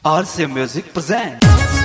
RCA Music presents.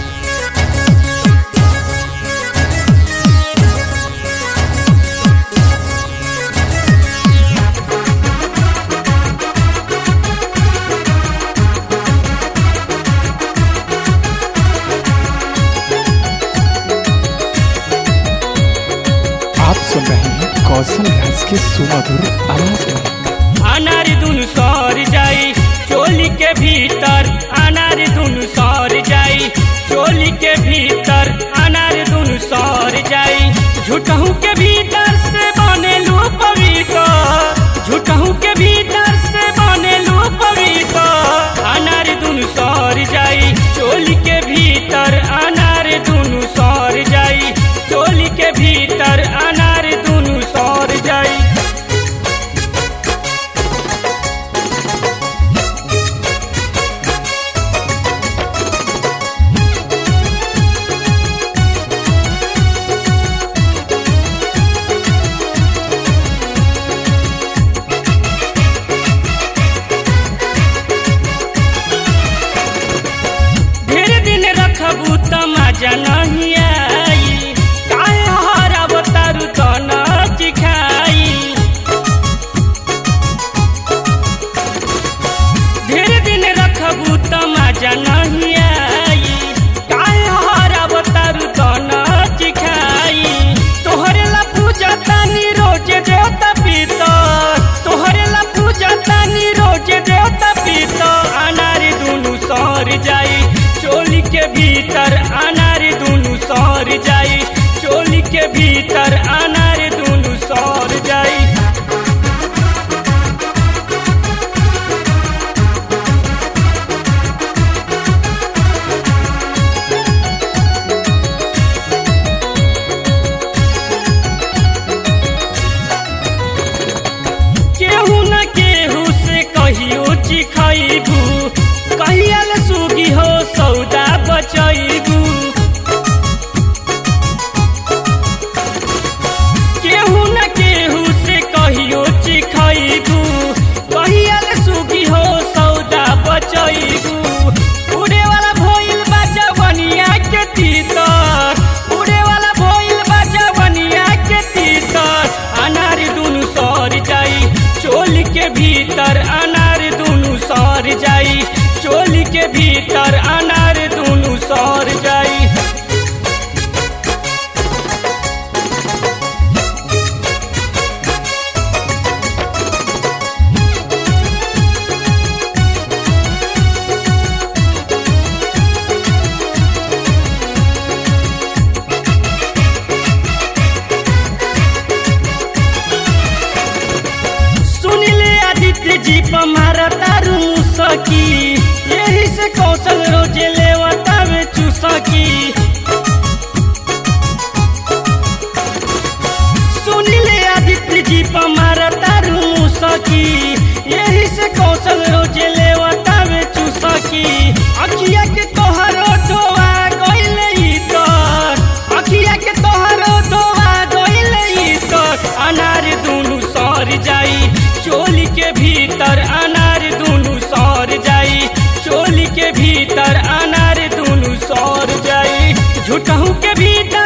आप सुन रहे हैं कौशल घास के सुमधुर आवाज में अनार दुनु सर जाई चोली के भीतर अनार दुनु सर जाई चोली के भीतर अनार दुनु सर जाई झूठहू के भीतर से बने लू पवित्र झूठहू के भीतर से बने लू पवित्र अनार दुनु सर जाई चोली के भीतर अनार दुनु सर जाई चोली के भीतर अनार दुनु सर जाई ढेर दिन रखबू त मजा नहीं आई काहे हराब तारू त नाच खाई ढेर दिन रखबू त मजा नहीं आई काहे हराब तारू त नाच खाई तोहरे ला पूजा तानी रोज देवता पितर तोहरे ला पूजा तानी रोज देवता पितर अनार दुनु सर जाई चोली के भीतर अनार दुनु सर जाई चोली के भीतर अनार दुनु सर जाई केहू न केहू से कहियो चिखैबू कहियल सुगी हो सौदा बचैबू केहू न केहू से कहियो चिखैबू कहियल सुगी हो सौदा बचैबू उड़े वाला भइल बा जवनिया के तीतर उड़े वाला भइल बा जवनिया के तीतर अनार दुनु सर जाई चोली के भीतर अनार दुनु सर जाई चोली के भीतर अनार दुनु सर जाई सुनिले आदित्य जी पमारा तारू सकी यही से कौशल रोजे लेवता में चूसकी सुनिले आदित्य जी पमारा तारू सकी यही से कौशल रोजे लेवता में चूसकी अखिया के तोहरो धोआ गइले इतर अखिया के तोहरो धोआ गइले इतर अनार दुनु सर जाई चोली के भीतर अनार दुनु सर जाई चोली के भीतर अनार दुनु सर जाई झूठहू के भीतर